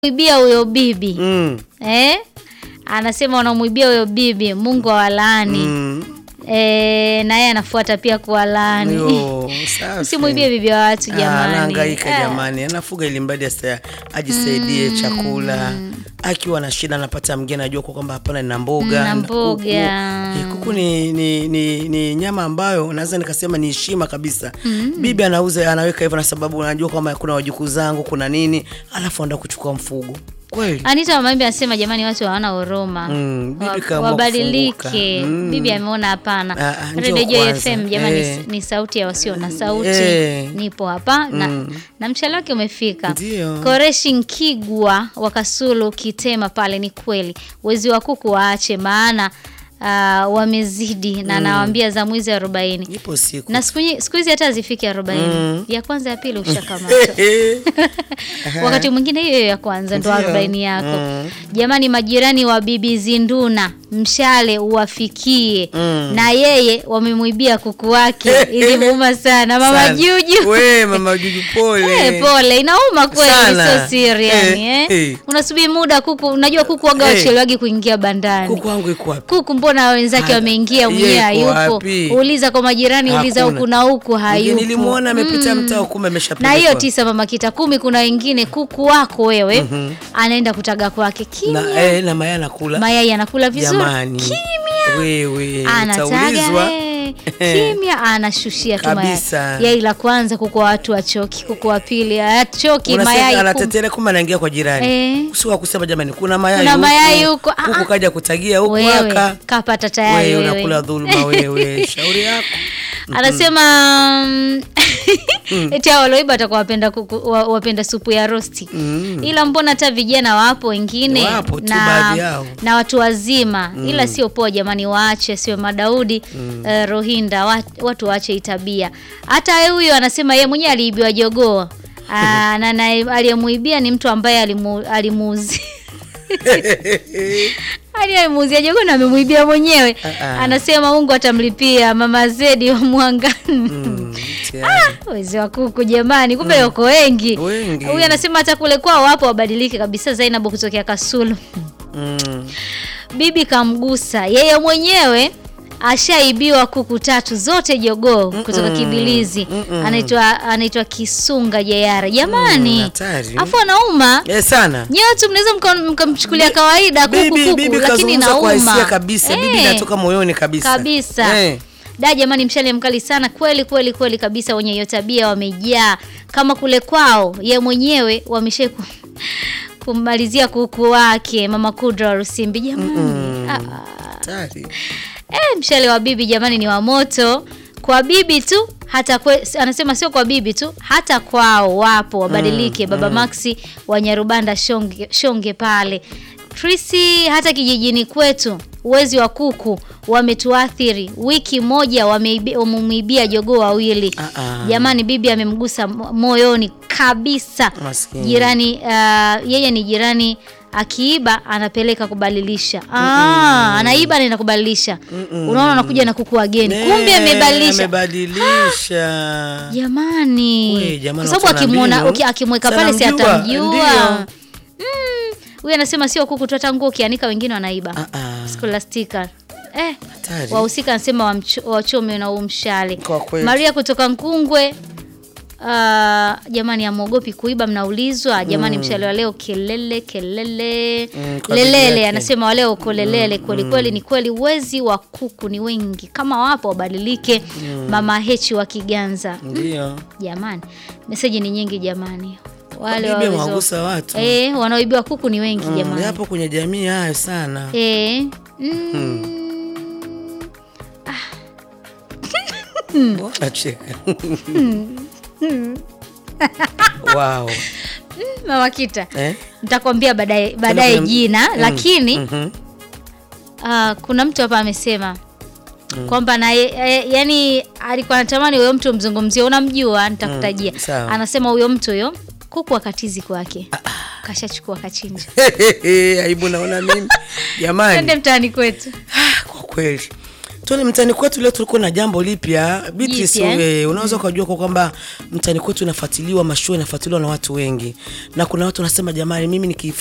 Ibia huyo bibi Mm. eh? Anasema wanamwibia huyo bibi, Mungu awalaani Mm. eh, na yeye anafuata pia kuwalaani. Yo, safi. Usimwibie bibi wa watu Ah, jamani. anahangaika Eh, jamani, anafuga ili mradi asa- ajisaidie chakula. Akiwa na shida anapata mgeni, anajua kwa kwamba hapana, nina mboga Na na mboga. kuku. Eh, kuku ni, ni, ni, ni nyama ambayo naweza nikasema ni heshima kabisa. Bibi anauza anaweka hivyo, na sababu anajua kwamba kuna wajukuu zangu, kuna nini, alafu anaenda kuchukua mfugo kweli. Anita Wamaimbi anasema jamani, watu hawana huruma Mm, bibi Wa- kaamua wabadilike. kufunguka. Mm. Bibi ameona hapana. Ah, ah, njoo Radio Joy kwanza. FM jamani, Eh. ni sauti ya wasio na sauti. Eh. Nipo hapa na, na mshale wake umefika. Ndio. Koreshi Nkigwa wa Kasulu Kitema pale, ni kweli wezi wa kuku waache, maana ah, wamezidi na nawaambia za mwizi arobaini Ipo siku na siku nyi- siku hizi hata hazifiki arobaini Mm. ya kwanza ya pili ushakamata wakati mwingine hiyo ya kwanza ndo Ndio. arobaini yako Mm. jamani majirani wa bibi zinduna mshale uwafikie Mm. na yeye wamemwibia kuku wake ilimuuma sana mama Sana. juju We mama Juju pole. Eh, pole inauma kweli Sana. sio siri yani Eh, eh. eh. unasubiri muda kuku unajua kuku waga Eh. wachelewagi kuingia bandani Kuku wangu iko wapi? kuku mbona wenzake Ha- wameingia yeye mwenyewe yuko hayupo wapi? uliza kwa majirani uliza Hakuna. huku na huku hayupo Nilimuona amepita Mm. mtaa kumbe na ameshapelekwa. hiyo tisa mama kita kumi kuna wengine kuku wako wewe anaenda kutaga kwake kimya na, eh, na mayai anakula. mayai anakula vizuri Jamani. kimya Wewe anataga utaulizwa. eh, kimya anashushia tu mayai Kabisa. yai la kwanza kuku wa watu wachoki kuku wa pili achoki Unasema mayai kum- anatetelea kumbe anaingia kwa jirani. Eh. Usiwa kusema jamani kuna mayai Kuna huku. mayai huko. Ah, Huku ah. kaja kutagia huku wewe aka. kapata tayari Wewe wewe. unakula dhuluma wewe. Shauri yako. anasema mm, eti hao walioiba watakuwa wapenda, kuku, wa- wapenda supu ya rosti ila mbona hata vijana wapo wengine Wapo tu na, baadhi yao. na watu wazima ila sio poa jamani waache sio madaudi eh, rohinda wa, watu waache hii tabia hata huyo anasema yeye mwenyewe aliibiwa jogoo Ah, na na aliyemuibia ni mtu ambaye alimu, alimuuzi aliyemuuzia jogoo na amemuibia mwenyewe Ah, ah. anasema Mungu atamlipia mama Zedi wa Mwangani Mm, tayari. wezi wa kuku jamani, kumbe wako wengi. Wengi. Huyu anasema hata kule kwao wapo wabadilike kabisa. Zainabu kutokea Kasulu, Mm. bibi kamgusa yeye mwenyewe ashaibiwa kuku tatu zote jogoo kutoka Kibilizi. Anaitwa anaitwa Kisunga Jayara jamani, Mm, hatari. afu anauma Eh, sana. nyewe tu mnaweza mka- mkamchukulia kawaida kuku Bibi, kuku, bibi lakini kazungumza kwa hisia nauma kabisa. Bibi Eh. inatoka moyoni kabisa. kabisa Eh. da jamani mshale mkali sana kweli kweli kweli kabisa wenye hiyo tabia wamejaa kama kule kwao ye mwenyewe wamesha ku, kummalizia kuku wake mama kudra wa rusimbi jamani ah, ah. Hatari. Eh, mshale wa bibi jamani ni wa moto kwa bibi tu hata kwe, anasema sio kwa bibi tu hata kwao wapo wabadilike baba maxi wa nyarubanda shonge, shonge pale trisi hata kijijini kwetu uwezi wa kuku wametuathiri wiki moja wameibi- wamemwibia jogoo wawili Ah, ah. jamani bibi amemgusa mo- moyoni kabisa Maskini. jirani uh, yeye ni jirani akiiba anapeleka kubadilisha ah, anaiba anaenda kubadilisha unaona anakuja na kuku wageni kumbe Eh, amebadilisha amebadilisha. jamani We, jamani, kwa sababu watu wana akimwona mbinu. uki- akimweka Si pale si anamjua, atamjua ndio. Mm, huyu anasema sio kuku tu hata nguo ukianika wengine wanaiba Ah, ah. skolastika eh, Hatari. wahusika anasema wamcho- wachome na huu mshale Kwa kweli. maria kutoka nkungwe Uh, jamani amwogopi kuiba mnaulizwa jamani mshale wa leo kelele kelele Mm, kwa bibi lelele yake. anasema waleo uko lelele kweli kweli ni kweli wezi wa kuku ni wengi kama wapo wabadilike mama hechi wa kiganza Ndio. jamani meseji ni nyingi jamani wale Bibi wawezo- amewagusa watu. eh, wanaoibiwa kuku ni wengi Mm, jamani Yapo kwenye jamii hayo sana. eh, mm, Mbona cheka? Wow. mama kita Eh? nitakwambia baadaye baadaye kuna- jina Mm, lakini mhm. Ah, kuna mtu hapa amesema kwamba na ye- e, yani alikuwa anatamani huyo mtu mzungumzie, unamjua, nitakutajia. Mm, sawa. Anasema huyo mtu huyo kuku akatizi kwake kashachukua kachinja, Aibu naona mimi. Jamani. twende mtaani kwetu. Kwa kweli Tuone mtani kwetu leo tulikuwa na jambo lipya Beatrice, Jipya, eh? wewe unaweza ukajua kwa kwamba mtani kwetu inafuatiliwa, mashua inafuatiliwa na watu wengi, na kuna watu wanasema jamani, mimi niki